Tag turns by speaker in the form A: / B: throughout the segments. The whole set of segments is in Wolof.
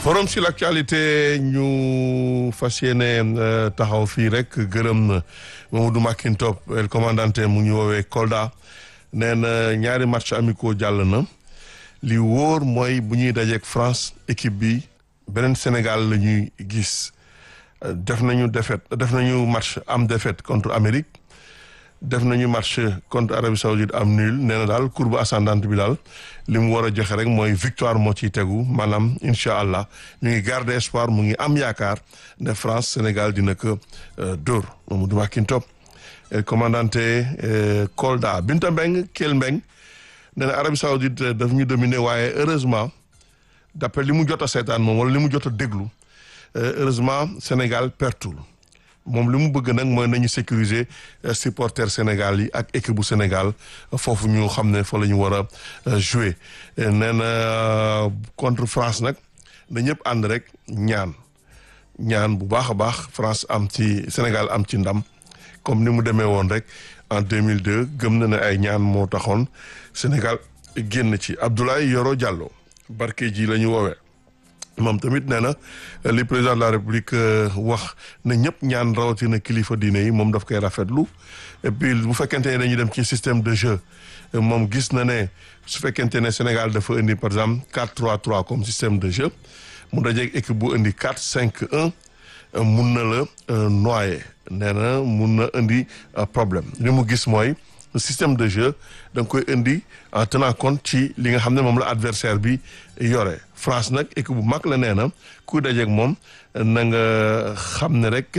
A: forum sur l'actualité ñu fas yéene taxaw fii rek gërëm Mamadou Makintop el commandante mu ñu woowee Kolda nee na ñaari match amicaux jàll na li wóor mooy bu ñuy dajeek France équipe bi beneen Sénégal la ñuy gis def nañu défaite def nañu match am défaite contre Amérique def nañu match contre Arabie Saoudite am nul nee na daal courbe ascendante bi daal li mu war a joxe rek mooy victoire moo ciy tegu maanaam incha allah ñu ngi garder espoir mu ngi am yaakaar ne France Sénégal dina ko dóor Mamadou Makintop commandante Kolda Binta Mbeng Kell Mbeng nee na Arabie Saoudite daf ñu dominer waaye heureusement d'après li mu jot a seetaan moom wala li mu jot a déglu heureusement Sénégal pertul moom li mu bëgg nag mooy nañu sécuriser supporters Sénégal yi ak équipe bu Sénégal foofu ñu xam ne fa la ñu war a jouer nee na contre France nag na ñëpp ànd rek ñaan ñaan bu baax a baax France am ci Sénégal am ci ndam comme ni mu demee woon rek en 2002 gëm na ne ay ñaan moo taxoon Sénégal génn ci Abdoulaye Yoro Diallo barke ji la ñu woowee moom tamit nee na li président de la république wax na ñëpp ñaan rawatina kilifa diine yi moom daf koy rafetlu et puis bu fekkente ne dañuy dem ci système de jeu moom gis na ne su fekkente ne Sénégal dafa indi par exemple 4-3-3 comme système de jeu mu dajeeg équipe bu indi 4-5-1 mun na la noyer nee na mun na indi problème li mu gis mooy système de jeu da nga koy indi en tenant compte ci li nga xam ne moom la adversaire bi yore France nag équipe bu mag la nee na ku dajeeg moom na nga xam ne rek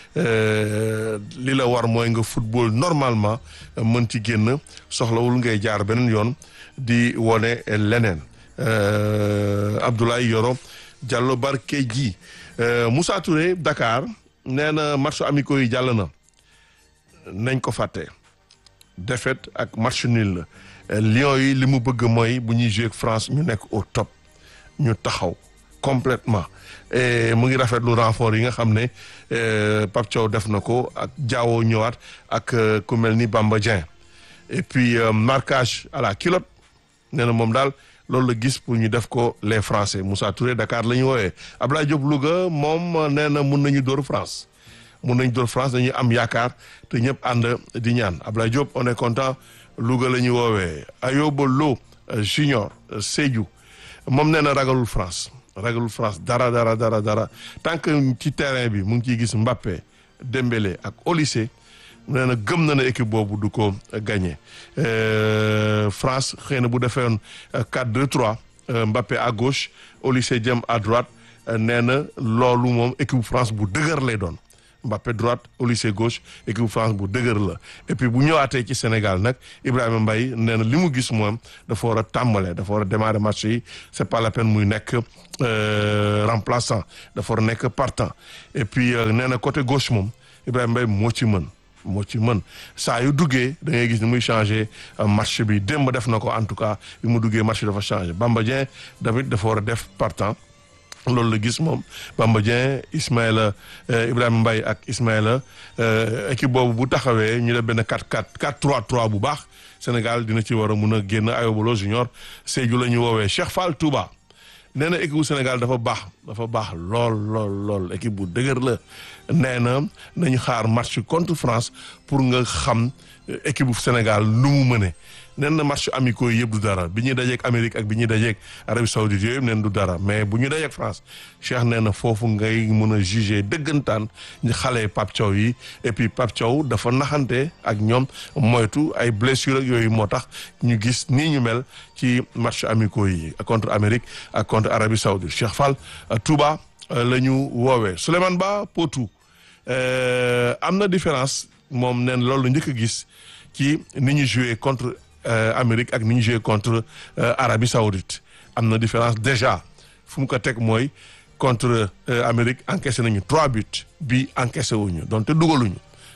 A: li la war mooy nga football normalement mën ci génn soxlawul ngay jaar beneen yoon di wone leneen Abdoulaye Yoro Diallo Barkeji Moussa Touré Dakar nee na match amicaux yi jàll na nañ ko fàtte défaite ak match nul la Lions yi li mu bëgg mooy bu ñuy jouer ak France ñu nekk au top ñu taxaw complètement et mu ngi rafetlu renfort yi nga xam ne Pape Thiaw def na ko ak Diawo ñëwaat ak ku mel ni Bamba Dieng et puis marquage à la culotte nee na moom daal loolu la gis pour ñu def ko les Français Moussa Touré Dakar la ñu woowee Abdoulaye Diop Louga moom nee na mun nañu dóor France mun nañu dóor France dañuy am yaakaar te ñëpp ànd di ñaan Abdoulaye Diop on est content Louga la ñu woowee Ayoba Lo Junior Sédhiou moom nee na ragalul France ragalul France dara dara dara dara tant que ci terrain bi mu ngi ciy gis Mbappé Dembélé ak Olysée nee na gëm na ne équipe boobu du ko gagné France xëy na bu defee woon 4-2-3 Mbappé à gauche Olysée jëm à droite nee na loolu moom équipe France bu dëgër lay doon Mbappé droite Olysée gauche équipe France bu dëgër la et puis bu ñëwaatee ci Sénégal nag Ibrahima Mbaye nee na li mu gis moom dafa war a tàmbale dafa war a démarrer match yi c'est pas la peine muy nekk remplaçant dafa war a nekk partant et puis nee na côté gauche moom Ibrahima Mbaye moo ci mën moo ci mën saa yu duggee da ngay gis ni muy changé match bi démb def na ko en tout cas bi mu duggee match dafa changé Bamba Dieng tamit dafa war a def partant loolu la gis moom Bamba Dieng Ismaïla Ibrahima Mbaye ak Ismaïla équipe boobu bu taxawee ñu def benn 4-4 4-3-3 bu baax Sénégal dina ci war a mun a génn Ayoba Lo Junior Sédhiou la ñu woowee Cheikh Fall Touba nee na équipe bu Sénégal dafa baax dafa baax lool lool lool équipe bu dëgër la nee na nañu xaar match contre France pour nga xam équipe bu Sénégal nu mu mëne nen na match amicaux yi yëpp du dara bi ñuy dajeek Amérique ak bi ñuy dajeek Arabie Saoudite yooyu nen du dara mais bu ñu dajeek France Cheikh nee na foofu ngay mën a juger dëggantaan ñu xale Pape Thiaw yi et puis Pape Thiaw dafa naxante ak ñoom moytu ay blessure ak yooyu moo tax ñu gis nii ñu mel ci match amicaux yi contre Amérique ak contre Arabie Saoudite Cheikh Fall Touba la ñu woowee Souleymane Ba Potou am na différence moom neen loolu la njëkk a gis ci ni ñu joué contre Amérique ak ni ñu joué contre Arabie Saoudite am na différence déjà fu mu ko teg mooy contre Amérique encaissé nañu trois buts bi encaissé wuñu donte dugaluñu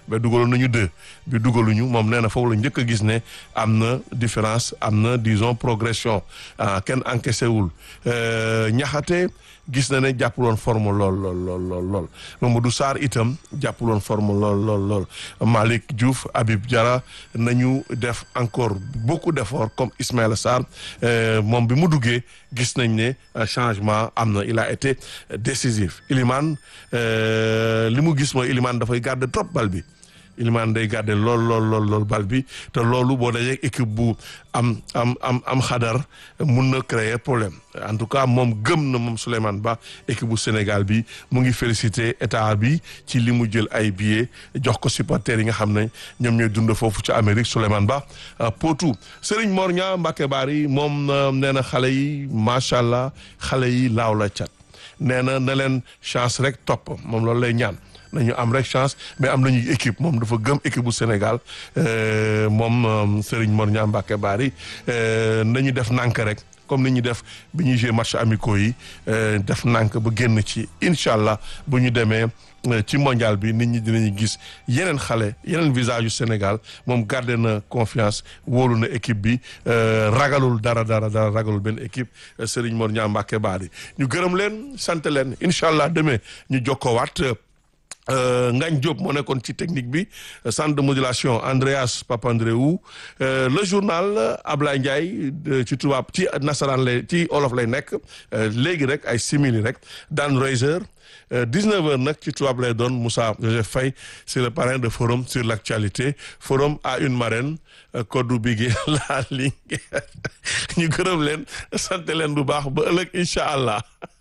A: ba dugaloon nañu deux bi dugaluñu moom nee na foofu la njëkk a gis ne am na différence am na disons progression kenn encaissé wul ñaxate gis na ne jàppuloon forme lool lool lool lool lool Mamadou Sarr itam jàppuloon forme lool lool lool Malick Diouf Habib Diarra nañu def encore beaucoup d'efforts comme Ismaïla Sarr moom bi mu duggee gis nañ ne changement am na il a été décisif Iliman li mu gis mooy Iliman dafay garder trop bal bi Iliman day garder lool lool lool lool bal bi te loolu boo dajee équipe bu am am am am xadar mun na créer problème en tout cas moom gëm na moom Souleymane Ba équipe bu Sénégal bi mu ngi féliciter état bi ci li mu jël ay billets jox ko supporters yi nga xam ne ñoom ñooy dund foofu ci Amérique Souleymane Ba Potou Serigne Mor Niang Mbacké Bari moom nee na xale yi macha allah xale yi laaw la cat nee na na leen chance rek topp moom loolu lay ñaan. nañu am rek chance mais am nañu équipe moom dafa gëm équipe bu Sénégal moom Serigne Mor Niang Mbacké Bari nañu def nànk rek comme ni ñu def bi ñuy joué match amicaux yi def nànk ba génn ci incha allah bu ñu demee ci mondial bi nit ñi dinañu gis yeneen xale yeneen visage yu Sénégal moom gardé na confiance wóolu na équipe bi ragalul dara dara dara ragalul benn équipe Serigne Mor Niang Mbacké Bari ñu gërëm leen sant leen incha allah demee ñu jokkoowaat. Ngagne Diop moo nekkoon ci technique bi centre de modulation Andreas Papandreou le journal Ablaye Ndiaye ci tubaab ci nasaraan lay ci olof lay nekk léegi rek ay simili rek Dan Reiser 19 heures nag ci tubaab lay doon Moussa Joseph Faye c'est le parrain de forum sur l'actualité forum à une marraine koddu bigi la ligne ñu gërëm leen sant leen bu baax ba ëllëg incha allah